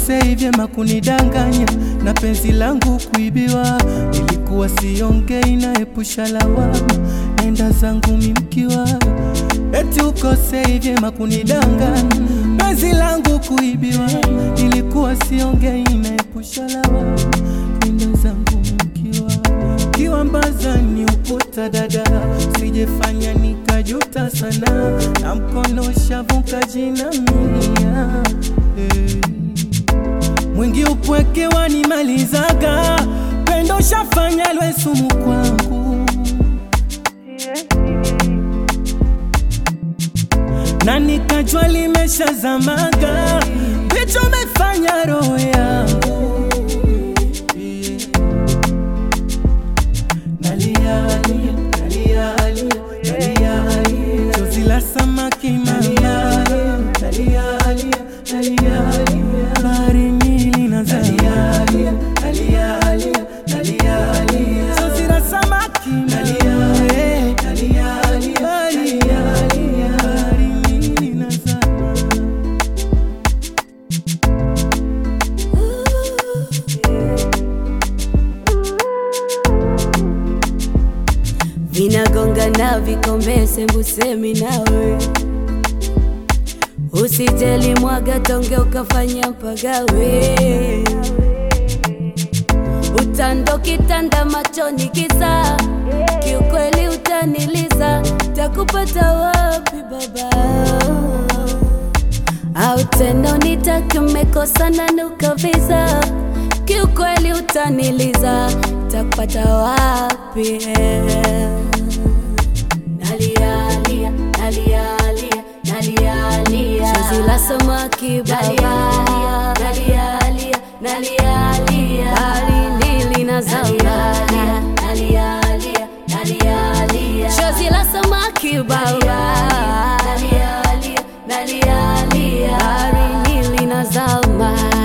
ukosei vyema kunidanganya na penzi langu kuibiwa. Ilikuwa siongei na epusha lawama, nenda zangu mimkiwa. Eti ukosei vyema kunidanganya, penzi langu kuibiwa. Ilikuwa siongei na epusha lawama, nenda zangu mimkiwa. Kiwambaza ni ukuta dada, sijefanya nikajuta sana, na mkono shavuka jinamia hey. Mwingi upweke wanimalizaga, pendo shafanya lwe sumu kwangu, na nikajua limeshazamaga, vicho umefanya roho yangu Nalia, lia, nalia, lia, nalia, lia. Chozi la samaki mama. Nalia, lia, nalia, lia. Baharini linazama. Chozi la samaki mama. Bahari- baharini linazama. vinagonga na vikombe sembusemi nawe usijeli mwaga tonge ukafanya mpagawe utando kitanda machoni kisa kiukweli utaniliza takupata wapi baba au tena unitake mmekosana nukavisa kiukweli utaniliza takupata wapi nalialia nalialia nalialia chozi la samaki baba nalialia nalialia baharini linazama nalialia nalialia chozi la samaki baba nalialia nalialia baharini linazama